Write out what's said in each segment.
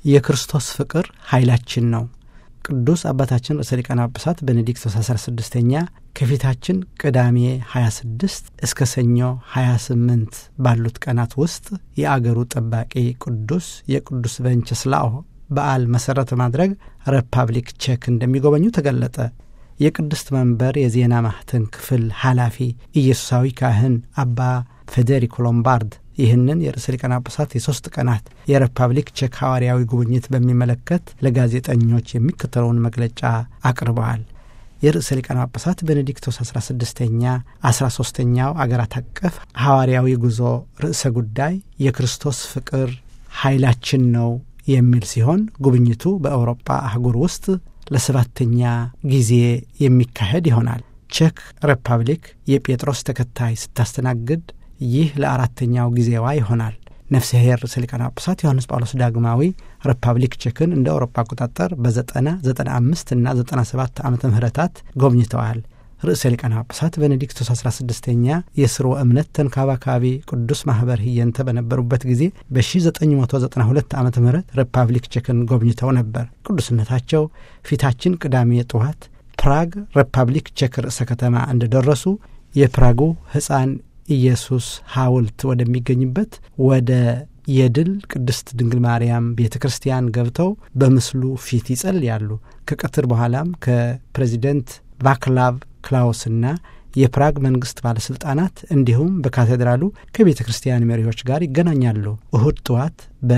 የክርስቶስ ፍቅር ኃይላችን ነው። ቅዱስ አባታችን ርዕሰ ሊቃነ ጳጳሳት ቤኔዲክቶስ 16ኛ ከፊታችን ቅዳሜ 26 እስከ ሰኞ 28 ባሉት ቀናት ውስጥ የአገሩ ጠባቂ ቅዱስ የቅዱስ ቬንቸስላኦ በዓል መሠረት በማድረግ ሪፐብሊክ ቼክ እንደሚጎበኙ ተገለጠ። የቅድስት መንበር የዜና ማህተም ክፍል ኃላፊ ኢየሱሳዊ ካህን አባ ፌዴሪኮ ሎምባርድ ይህንን የርዕሰ ሊቃነ ጳጳሳት የሦስት ቀናት የሪፐብሊክ ቼክ ሐዋርያዊ ጉብኝት በሚመለከት ለጋዜጠኞች የሚከተለውን መግለጫ አቅርበዋል። የርዕሰ ሊቃነ ጳጳሳት ቤኔዲክቶስ 16ኛ 13ኛው አገራት አቀፍ ሐዋርያዊ ጉዞ ርዕሰ ጉዳይ የክርስቶስ ፍቅር ኃይላችን ነው የሚል ሲሆን ጉብኝቱ በአውሮፓ አህጉር ውስጥ ለሰባተኛ ጊዜ የሚካሄድ ይሆናል። ቼክ ሪፐብሊክ የጴጥሮስ ተከታይ ስታስተናግድ ይህ ለአራተኛው ጊዜዋ ይሆናል። ነፍሰ ኄር ርዕሰ ሊቃነ ጳጳሳት ዮሐንስ ጳውሎስ ዳግማዊ ሪፐብሊክ ቼክን እንደ አውሮፓ አቆጣጠር በዘጠና ዘጠና አምስት እና ዘጠና ሰባት ዓመተ ምህረታት ጎብኝተዋል። ርዕሰ ሊቃነ ጳጳሳት ቤኔዲክቶስ 16ኛ የስርወ እምነት ተንከባካቢ ቅዱስ ማኅበር ህየንተ በነበሩበት ጊዜ በ1992 ዓ ም ሪፐብሊክ ቼክን ጎብኝተው ነበር። ቅዱስነታቸው ፊታችን ቅዳሜ ጠዋት ፕራግ ሪፐብሊክ ቼክ ርዕሰ ከተማ እንደደረሱ የፕራጉ ሕፃን ኢየሱስ ሐውልት ወደሚገኝበት ወደ የድል ቅድስት ድንግል ማርያም ቤተ ክርስቲያን ገብተው በምስሉ ፊት ይጸልያሉ። ከቀትር በኋላም ከፕሬዚደንት ቫክላቭ ክላውስና የፕራግ መንግስት ባለሥልጣናት እንዲሁም በካቴድራሉ ከቤተ ክርስቲያን መሪዎች ጋር ይገናኛሉ። እሁድ ጠዋት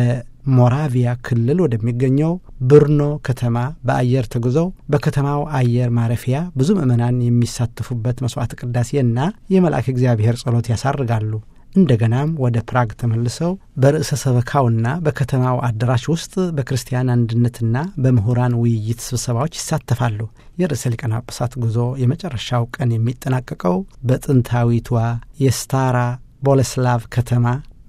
በሞራቪያ ክልል ወደሚገኘው ብርኖ ከተማ በአየር ተጉዘው በከተማው አየር ማረፊያ ብዙ ምዕመናን የሚሳተፉበት መስዋዕት ቅዳሴና የመልአክ እግዚአብሔር ጸሎት ያሳርጋሉ። እንደገናም ወደ ፕራግ ተመልሰው በርዕሰ ሰበካውና በከተማው አዳራሽ ውስጥ በክርስቲያን አንድነትና በምሁራን ውይይት ስብሰባዎች ይሳተፋሉ። የርዕሰ ሊቃነ ጳጳሳት ጉዞ የመጨረሻው ቀን የሚጠናቀቀው በጥንታዊቷ የስታራ ቦሌስላቭ ከተማ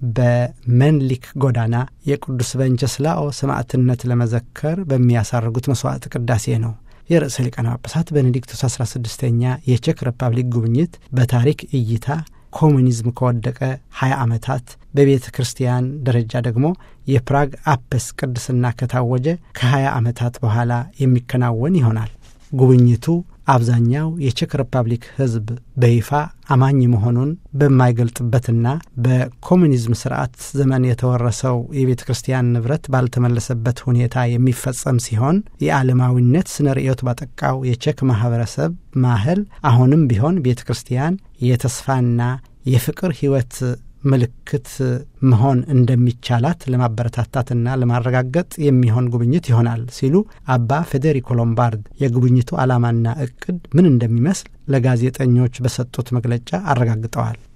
በመንሊክ ጎዳና የቅዱስ ቬንቸስላኦ ሰማዕትነት ለመዘከር በሚያሳርጉት መስዋዕት ቅዳሴ ነው። የርዕሰ ሊቃነ ጳጳሳት ቤኔዲክቶስ 16ኛ የቼክ ሪፐብሊክ ጉብኝት በታሪክ እይታ ኮሙኒዝም ከወደቀ 20 ዓመታት በቤተ ክርስቲያን ደረጃ ደግሞ የፕራግ አፐስ ቅድስና ከታወጀ ከ20 ዓመታት በኋላ የሚከናወን ይሆናል። ጉብኝቱ አብዛኛው የቼክ ሪፐብሊክ ሕዝብ በይፋ አማኝ መሆኑን በማይገልጥበትና በኮሙኒዝም ስርዓት ዘመን የተወረሰው የቤተ ክርስቲያን ንብረት ባልተመለሰበት ሁኔታ የሚፈጸም ሲሆን የዓለማዊነት ስነ ርዕዮት ባጠቃው የቼክ ማህበረሰብ ማህል አሁንም ቢሆን ቤተ ክርስቲያን የተስፋና የፍቅር ሕይወት ምልክት መሆን እንደሚቻላት ለማበረታታትና ለማረጋገጥ የሚሆን ጉብኝት ይሆናል ሲሉ አባ ፌዴሪኮ ሎምባርድ የጉብኝቱ ዓላማና እቅድ ምን እንደሚመስል ለጋዜጠኞች በሰጡት መግለጫ አረጋግጠዋል።